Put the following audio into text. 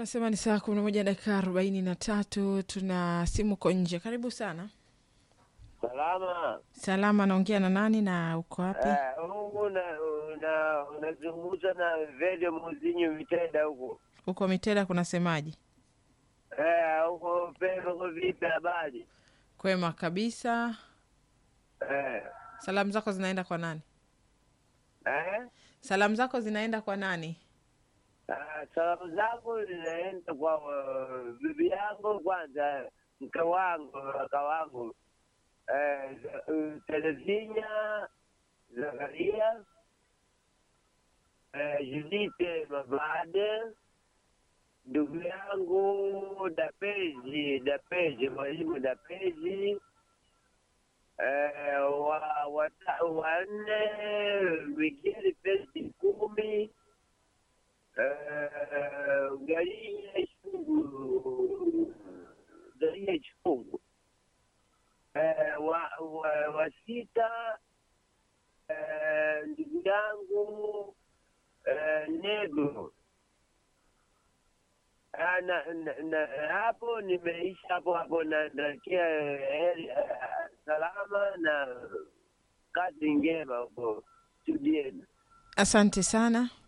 Anasema ni saa kumi na moja dakika arobaini na tatu. Tuna simu ko nje. Karibu sana. Salama. Salama, naongea na nani na uko wapi? Eh, huku una- una- unazungumza na Vede Muzinyi Vitenda huku. Uko Mitela, kunasemaje? Eh, huko Pemba kwa vipi habari? Kwema kabisa. Eh. Salamu zako zinaenda kwa nani? Eh? Salamu zako zinaenda kwa nani? Ah, salamu zangu zinaenda kwa uh, bibi yangu kwanza, mke wangu, kaka wangu eh, uh, Terezinya Zakaria eh, Judite Mabade, ndugu yangu Dapezi Dapezi, mwalimu Dapezi eh, wa wata- wanne Migeri Pesi kumi eh, Galia Chungu Galia Chungu eh, wa, wa, wa sita eh, ndugu yangu eh, Nego Ah, na, na, na, hapo nimeisha hapo hapo na natakia heri eh, salama na kazi njema huko studieni. Asante sana.